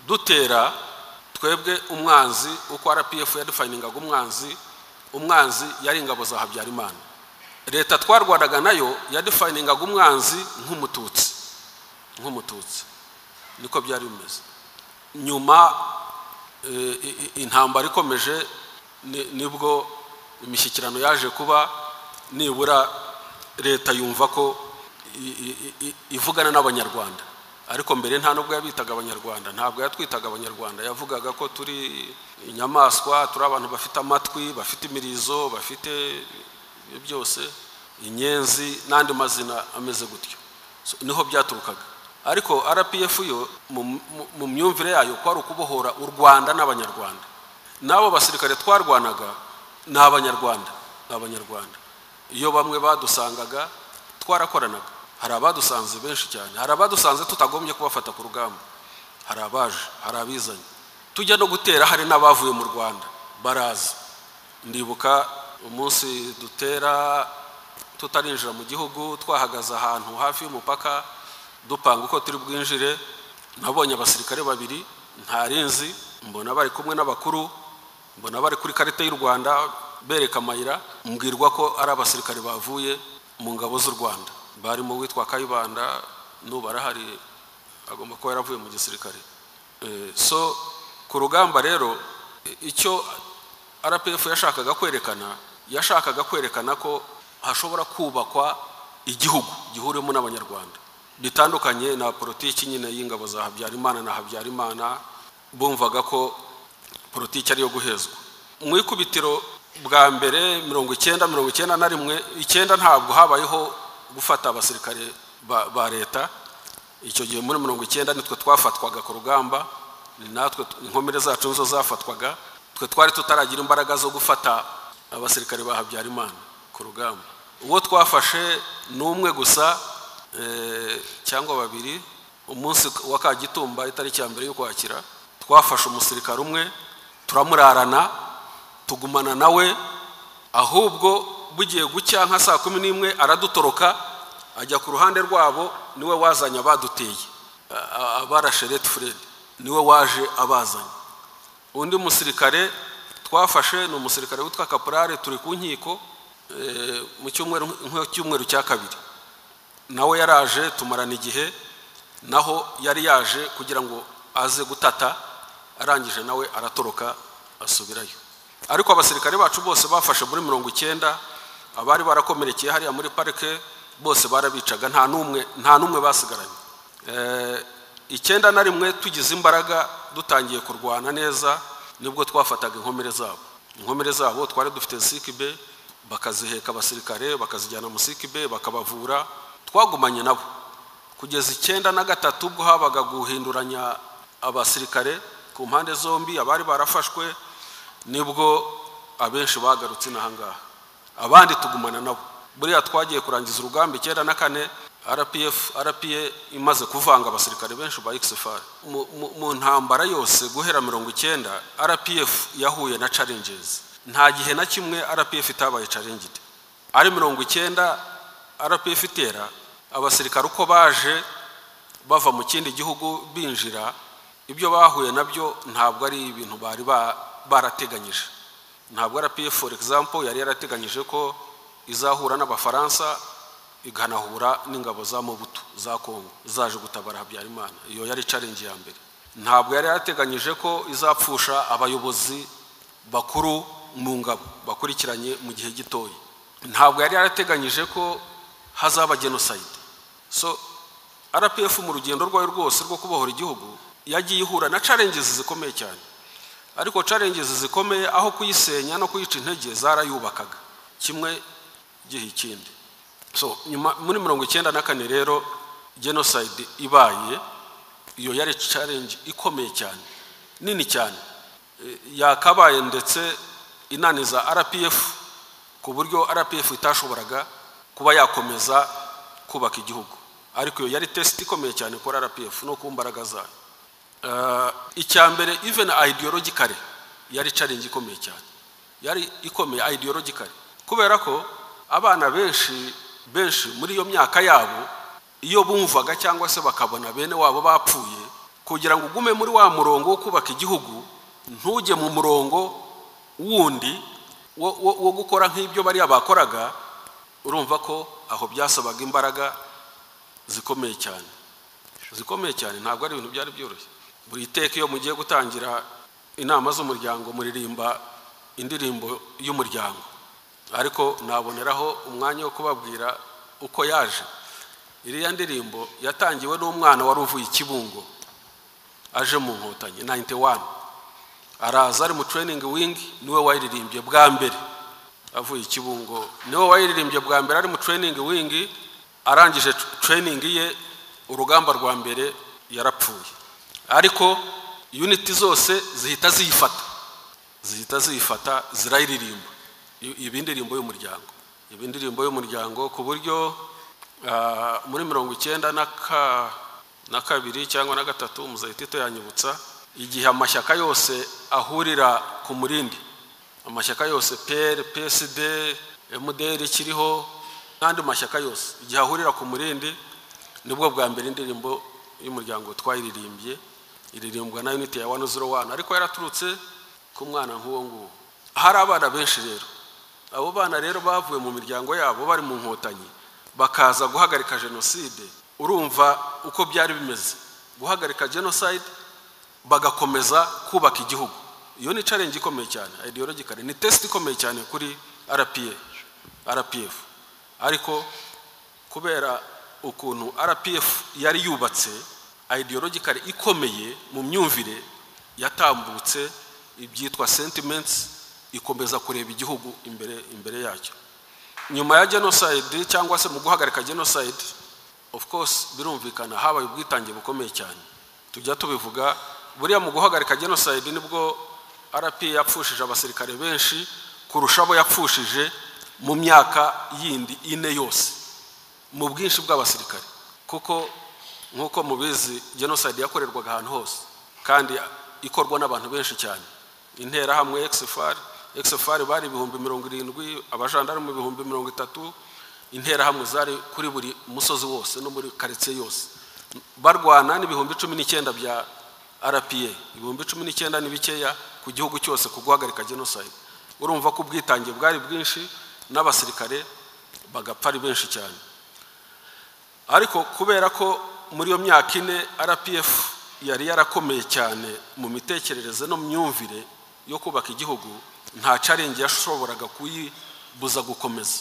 dutera twebwe umwanzi uko rpf yadufayiningaga umwanzi umwanzi yari ingabo za habyarimana leta twarwanaga nayo yadufayiningaga umwanzi nk'umututsi nk'umututsi niko byari bimeze nyuma intambara ikomeje nibwo imishyikirano yaje kuba nibura leta yumva ko ivugana n'abanyarwanda ariko mbere nta nubwo yabitaga abanyarwanda ntabwo yatwitaga abanyarwanda yavugaga ko turi inyamaswa turi abantu bafite amatwi bafite imirizo bafite byose inyenzi n'andi mazina ameze gutyo niho byaturukaga ariko rpf yo mu myumvire yayo kwari ukubohora u rwanda n'abanyarwanda n'abo basirikare twarwanaga ni abanyarwanda ni abanyarwanda iyo bamwe badusangaga twarakoranaga hari abadusanze benshi cyane hari abadusanze tutagombye kubafata ku rugamba hari abaje hari abizanye tujya no gutera hari n'abavuye mu rwanda baraza ndibuka umunsi dutera tutarinjira mu gihugu twahagaze ahantu hafi y'umupaka dupanga uko turi bwinjire nabonye abasirikare babiri ntarinzi mbona bari kumwe n'abakuru mbona bari kuri karita y'u rwanda bereka amayira mbwirwa ko ari abasirikare bavuye mu ngabo z'u rwanda barimo witwa kayibanda n'ubu arahari agomba kuba yaravuye mu gisirikare so ku rugamba rero icyo rpf yashakaga kwerekana yashakaga kwerekana ko hashobora kubakwa igihugu gihuriwemo n'abanyarwanda bitandukanye na politiki nyine y'ingabo za habyarimana na habyarimana bumvaga ko politiki ariyo guhezwa mu ikubitiro bwa mbere mirongo icyenda mirongo icyenda na rimwe icyenda ntabwo habayeho gufata abasirikare ba leta icyo gihe muri mirongo icyenda nitwe twafatwaga ku rugamba ni natwe inkomere zacu nizo zafatwaga twe twari tutaragira imbaraga zo gufata abasirikare ba habyarimana ku rugamba uwo twafashe ni umwe gusa cyangwa babiri umunsi wa kagitumba itariki ya mbere y'ukwakira twafashe umusirikare umwe turamurarana tugumana nawe ahubwo bugiye gucya nka saa kumi n'imwe aradutoroka ajya ku ruhande rwabo niwe wazanye abaduteye abarashe rete fred niwe waje abazanye undi musirikare twafashe ni umusirikare witwa kaporare turi ku nkiko mu cyumweru cya kabiri nawe yaraje tumarana igihe naho yari yaje kugira ngo aze gutata arangije nawe aratoroka asubirayo ariko abasirikare bacu bose bafashe muri mirongo icyenda abari barakomerekeye hariya muri parike bose barabicaga nta n'umwe nta n'umwe basigaranye icyenda na rimwe tugize imbaraga dutangiye kurwana neza nibwo twafataga inkomere zabo inkomere zabo twari dufite sikibe bakaziheka abasirikare bakazijyana mu sikibe bakabavura twagumanye nabo kugeza icyenda na gatatu ubwo habaga guhinduranya abasirikare ku mpande zombi abari barafashwe nibwo abenshi bagarutse inahangaha abandi tugumana nabo buriya twagiye kurangiza urugamba icyenda na kane rpf rpa imaze kuvanga abasirikare benshi ba xfr mu ntambara yose guhera mirongo icyenda rpf yahuye na challenges nta gihe na kimwe rpf itabaye challenged ari mirongo icyenda rpf itera abasirikare uko baje bava mu kindi gihugu binjira ibyo bahuye nabyo ntabwo ari ibintu bari barateganyije ntabwo rpf for example yari yarateganyije ko izahura n'abafaransa ikanahura n'ingabo za mubutu za kongo zaje gutabara habyarimana iyo yari challenge ya mbere ntabwo yari yarateganyije ko izapfusha abayobozi bakuru mu ngabo bakurikiranye mu gihe gitoya ntabwo yari yarateganyije ko hazaba genocide so rpf mu rugendo rwayo rwose rwo kubohora igihugu yagiye ihura na challenges zikomeye cyane ariko challenges zikomeye aho kuyisenya no kuyica intege zarayubakaga kimwe gihe ikindi so nyuma muri mirongo icyenda na kane rero genocide ibaye iyo yari challenge ikomeye cyane nini cyane yakabaye ndetse inaniza rpf ku buryo rpf itashoboraga kuba yakomeza kubaka igihugu ariko iyo yari tesite ikomeye cyane kuri rpf no ku mbaraga zayo icya mbere even ideologically yari challenge ikomeye cyane yari ikomeye ideologically kubera ko abana benshi benshi muri iyo myaka yabo iyo bumvaga cyangwa se bakabona bene wabo bapfuye kugira ngo ugume muri wa murongo wo kubaka igihugu ntujye mu murongo wundi wo- wo wo gukora nk'ibyo bariya bakoraga urumva ko aho byasabaga imbaraga zikomeye cyane zikomeye cyane ntabwo ari ibintu byari byoroshye buri iteka iyo mugiye gutangira inama z'umuryango muririmba indirimbo y'umuryango ariko naboneraho umwanya wo kubabwira uko yaje iriya ndirimbo yatangiwe n'umwana wari uvuye i kibungo aje mu nkotanyi 91 araza ari mu training wing niwe wayiririmbye bwa mbere avuye i kibungo niwe wayiririmbye bwa mbere ari mu training wing arangije tr- training ye urugamba rwa mbere yarapfuye ariko unit zose zihita ziyifata zihita ziyifata zirayiririmba I- iba indirimbo y'umuryango iba indirimbo y'umuryango ku buryo ah, muri mirongo icyenda na ka na kabiri cyangwa na gatatu muzayitito yanyibutsa igihe amashyaka yose ahurira ku murindi amashyaka yose pr psd mdr kiriho n'andi mashyaka yose igihe ahurira ku murindi nibwo bwa mbere indirimbo y'umuryango twayiririmbye iririmbwa na unity ya 101 ariko yaraturutse ku mwana nk'uwo nguwo hari abana benshi rero abo bana rero bavuye mu miryango yabo bari mu nkotanyi bakaza guhagarika jenoside urumva uko byari bimeze guhagarika genocide bagakomeza kubaka igihugu iyo ni challenge ikomeye cyane ideologically ni test ikomeye cyane kuri RPA RPF ariko kubera ukuntu rpf yari yubatse ideologically ikomeye mu myumvire yatambutse ibyitwa sentiments ikomeza kureba igihugu imbere imbere yacyo nyuma ya genocide cyangwa se mu guhagarika genocide of course birumvikana habaye ubwitange bukomeye cyane tujya tubivuga buriya mu guhagarika genocide nibwo rpa yapfushije abasirikare benshi kurusha abo yapfushije mu myaka yindi ine yose mu bwinshi bw'abasirikare kuko nk'uko mubizi genocide yakorerwaga ahantu hose kandi ikorwa n'abantu benshi cyane interahamwe exfar exfar bari ibihumbi mirongo irindwi abajandarume ibihumbi mirongo itatu interahamwe zari kuri buri musozi wose no muri karitsiye yose barwana n'ibihumbi cumi n'icyenda bya rpa ibihumbi cumi n'icyenda ni bikeya ku gihugu cyose ku guhagarika genocide urumva ko ubwitange bwari bwinshi n'abasirikare bagapfa ari benshi cyane ariko kubera ko muri iyo myaka ine rpf yari yarakomeye cyane mu mitekerereze no mu myumvire yo kubaka igihugu nta carengi yashoboraga kuyibuza gukomeza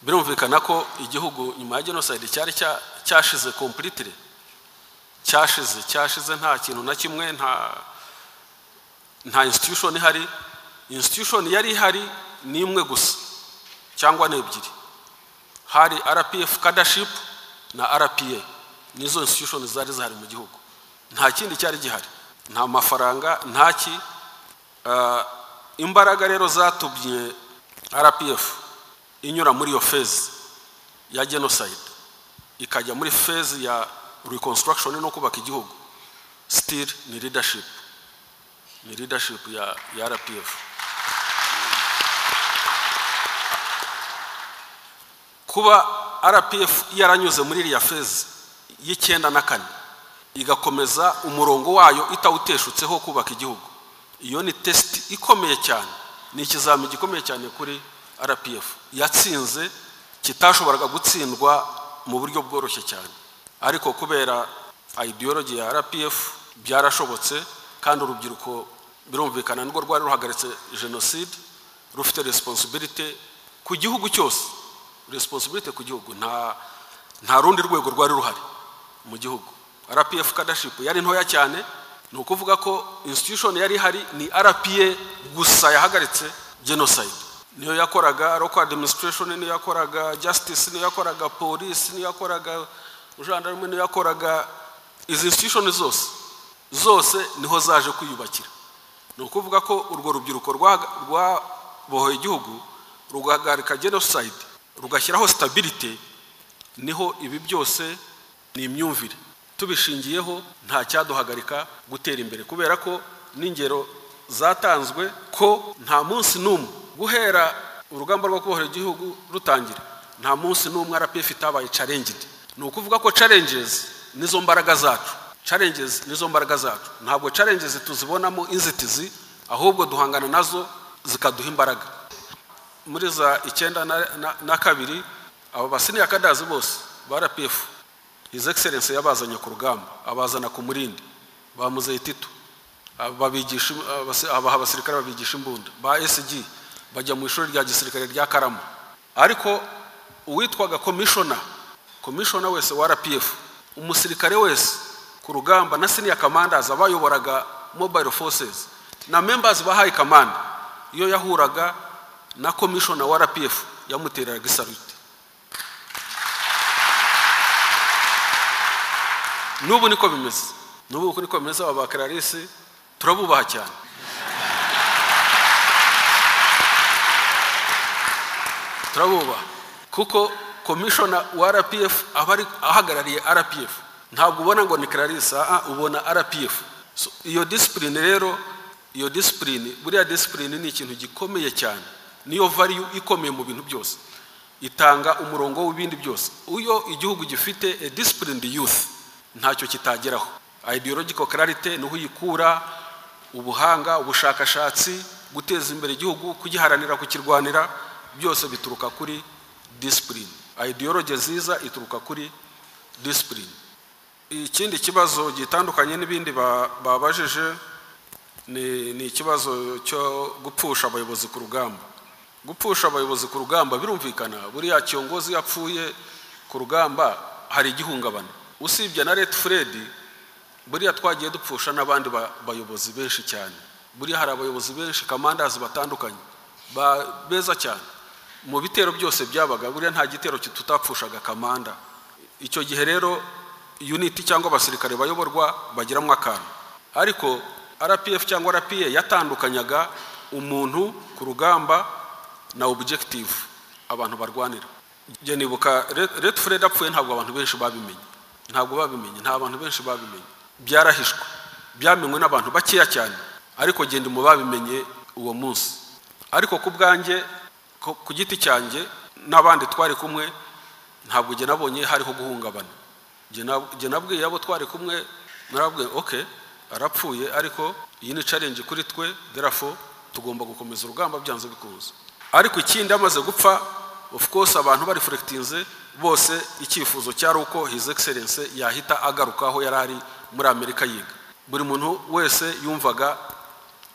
birumvikana ko igihugu nyuma ya genocide cyari cya- cyashize completely cyashize cyashize nta kintu na kimwe nta nta institution ihari institution yari ihari ni imwe gusa cyangwa ni ebyiri hari rpf cadaship na rpa nizo institution zari zihari mu gihugu nta kindi cyari gihari nta mafaranga nta ki Ah, imbaraga rero zatumye rpf inyura muri iyo fezi ya genocide ikajya muri fezi ya reconstruction no kubaka igihugu still ni leadership ni leadership ya, ya rpf kuba rpf yaranyuze muri iriya fezi y'icyenda na kane igakomeza umurongo wayo itawuteshutseho kubaka igihugu iyo ni tesiti ikomeye cyane ni ikizami gikomeye cyane kuri rpf yatsinze kitashoboraga gutsindwa mu buryo bworoshye cyane ariko kubera ideology ya rpf byarashobotse kandi urubyiruko birumvikana nirwo rwari ruhagaritse jenoside rufite responsibility ku gihugu cyose responsibility ku gihugu nta nta rundi rwego rwari ruhari mu gihugu rpf kadashipu yari ntoya cyane ni ukuvuga ko institution yari ihari ni rpa gusa yahagaritse genocide niyo yakoraga local administration niyo yakoraga justice niyo yakoraga police niyo yakoraga gendarme niyo yakoraga izi institution zose zose niho zaje kwiyubakira ni ukuvuga ko urwo rubyiruko rwa- rwabohoye igihugu rugahagarika genocide rugashyiraho stability niho ibi byose ni imyumvire tubishingiyeho nta cyaduhagarika gutera imbere kubera ko n'ingero zatanzwe ko nta munsi n'umwe guhera urugamba rwo kubohora igihugu rutangira nta munsi n'umwe rpf itabaye challenged ni ukuvuga ko challenges nizo mbaraga zacu challenges nizo mbaraga zacu ntabwo challenges tuzibonamo inzitizi ahubwo duhangana nazo zikaduha imbaraga muri za icyenda na- na- na kabiri aba basiniya kadazi bose ba rpf his excellence yabazanye ku rugamba abazana ku murindi bamuzeye tito ababigisha abasi- abaha abasirikare babigisha imbunda ba SG bajya mu ishuri rya gisirikare rya Karama ariko uwitwaga komishona komishona wese wa RPF umusirikare wese ku rugamba na senior commanders abayoboraga mobile forces na members ba high command iyo yahuraga na komishona wa RPF yamutereraga isarute n'ubu niko bimeze n'ubu niko bimeze aba bakararisi turabubaha cyane turabubaha kuko komishona wa rpf aba ari ahagarariye rpf ntabwo ubona ngo ni kararisi aha ubona rpf So, iyo disipurine rero iyo disipurine buriya disipurine ni ikintu gikomeye cyane niyo variyu ikomeye mu bintu byose itanga umurongo w'ibindi byose iyo igihugu gifite a disciplined youth ntacyo kitageraho ideological clarity niho uyikura ubuhanga ubushakashatsi guteza imbere igihugu kugiharanira kukirwanira byose bituruka kuri discipline ideology nziza ituruka kuri discipline ikindi kibazo gitandukanye n'ibindi ba- babajije ni ni ikibazo cyo gupfusha abayobozi ku rugamba gupfusha abayobozi ku rugamba birumvikana buriya kiyogozi yapfuye ku rugamba hari igihungabana usibye na Red Fred buriya twagiye dupfusha n'abandi ba- bayobozi benshi cyane buriya hari abayobozi benshi kamandazi batandukanye ba- beza cyane mu bitero byose byabaga buriya nta gitero tutapfushaga kamanda icyo gihe rero unit cyangwa abasirikare bayoborwa bagiramo akantu ariko rpf cyangwa rpa yatandukanyaga umuntu ku rugamba na objective abantu barwanira njye nibuka Red- red fred apfuye ntabwo abantu benshi babimenye ntabwo babimenye nta bantu benshi babimenye byarahishwe byamenywe n'abantu bakeya cyane ariko genda mu babimenye uwo munsi ariko ku bwanjye ku- ku giti cyanjye n'abandi twari kumwe ntabwo njye nabonye hariho guhungabana Njye nab- njye nabwiye abo twari kumwe narabwiye ok arapfuye ariko iyi ni challenge kuri twe therefore tugomba gukomeza urugamba byanze bikunze ariko ikindi amaze gupfa of course abantu bareflectinze bose icyifuzo cyari uko his excellence yahita agaruka aho yari ari muri amerika yiga buri muntu wese yumvaga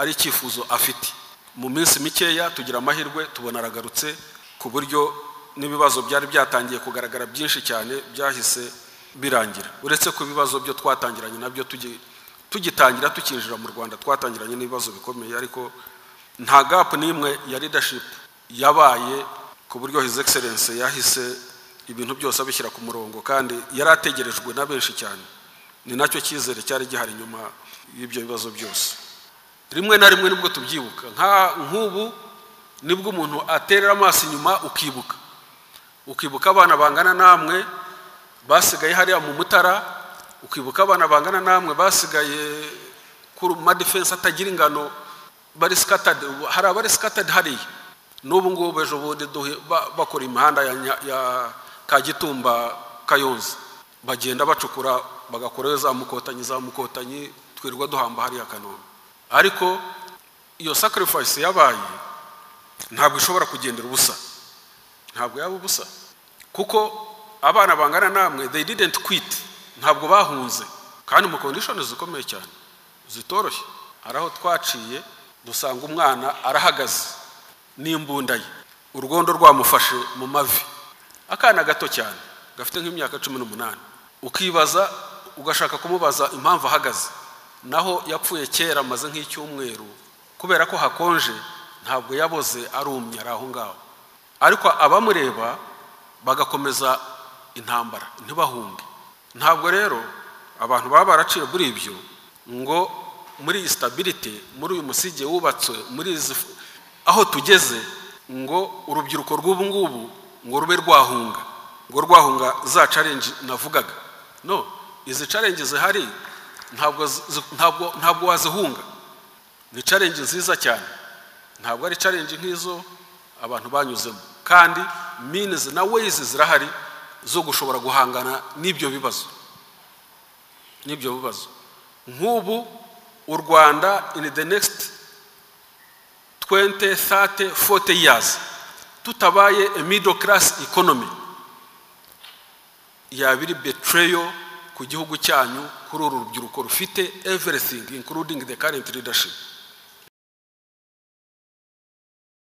ari icyifuzo afite mu minsi mikeya tugira amahirwe tubona aragarutse ku buryo n'ibibazo byari byatangiye kugaragara byinshi cyane byahise birangira uretse ko ibibazo byo twatangiranye nabyo tugi- tugitangira tukinjira mu rwanda twatangiranye n'ibibazo bikomeye ariko nta gapu n'imwe ya leadership yabaye ku buryo his excellence yahise ibintu byose abishyira ku murongo kandi yari ategerejwe na benshi cyane ni nacyo cyizere cyari gihari nyuma y'ibyo bibazo byose rimwe na rimwe nibwo tubyibuka nka nk'ubu nibwo umuntu aterera amaso inyuma ukibuka ukibuka abana bangana namwe basigaye hariya mu mutara ukibuka abana bangana namwe basigaye ku madefense atagira ingano bari scattered hari abari scattered hariya n'ubu ngubu ejo bundi duhe- ba- bakora imihanda ya, Nya- ya kagitumba kayonza bagenda bacukura bagakorayo za mukotanyi za mukotanyi twirirwa duhamba hariya kanombe ariko iyo sacrifice yabaye ntabwo ishobora kugendera ubusa ntabwo yaba ubusa kuko abana bangana namwe they didn't quit ntabwo bahunze kandi mu condition zikomeye cyane zitoroshye hari aho twaciye dusanga umwana arahagaze n'imbunda ye urugondo rwamufashe mu mavi akana gato cyane gafite nk'imyaka cumi n'umunani ukibaza ugashaka kumubaza impamvu ahagaze naho yapfuye kera amaze nk'icyumweru kubera ko hakonje ntabwo yaboze arumye ari aho ngaho ariko abamureba bagakomeza intambara ntibahunge ntabwo rero abantu baba baraciye muri ibyo ngo muri iyi stability muri uyu musige wubatswe muri izi aho tugeze ngo urubyiruko rw'ubu ngubu ngo rube rwahunga ngo rwahunga za challenge navugaga no izi challenge zihari ntabwo zi- ntabwo ntabwo wazihunga ni challenge nziza cyane ntabwo ari challenge nk'izo abantu banyuzemo kandi means na ways zirahari zo gushobora guhangana n'ibyo bibazo n'ibyo bibazo nk'ubu u rwanda in the next 20 30 40 years tutabaye a middle class economy yaba iri betrayal ku gihugu cyanyu kuri uru rubyiruko rufite everything including the current leadership